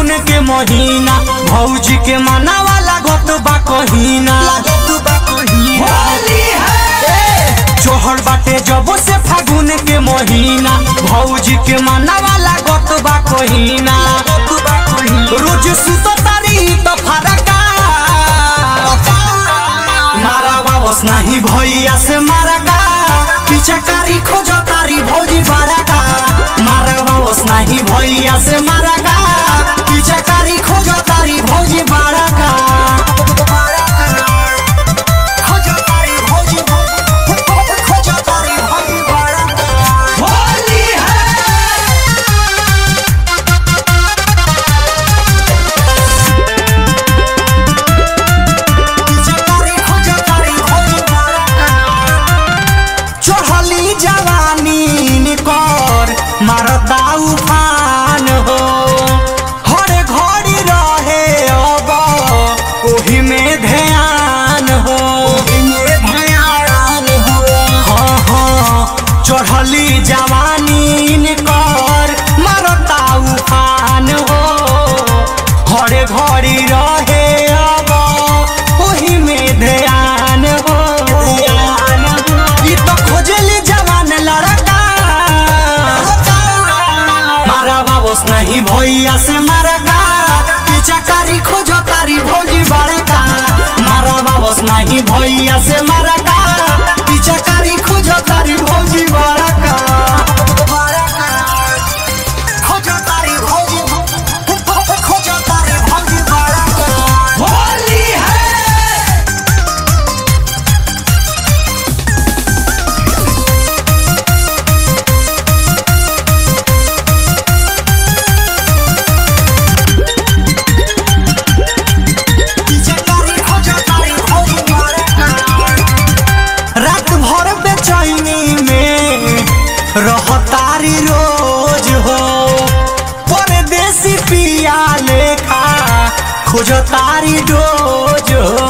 के महीना भौजी के मना वाला गत बा कहीना जोहर बाटे जब से फागुन के महीना भौजी के मना वाला गत बा कहीना रोज सुत तारी तो फरका मारा बाबस नहीं भैया से मारा का पीछे कारी खोजो तारी भौजी बारा का मारा बाबस नहीं भैया से मारा का पीछे कारी खोजो तारी भौजी बारा का खोजो तारी भौजी खोजो तारी भौजी बारा का होली है चढ़ली जवानी निकर मारता उफान हो हर घड़ी रहे अब ओही में ध्यान हो हाँ हाँ चढ़ली जवानी निकर मारता उफान हो हर घड़ी रहे अब ओही में ध्यान हो ई तो खोजली जवान लड़का मारा बाबोस नहीं भैया से मरका पीछा कारी खोजो तारी भौजी बड़का मारा बाबोस नहीं भैया से मरका पीछा कारी खोजो तारी भौजी बड़का खोजो तारी भौजी खोजो तारी भौजी बड़का होली है रात भर बेचैनी में रहतारी रोज हो परदेसी पिया लेखा खोजतारी डोज हो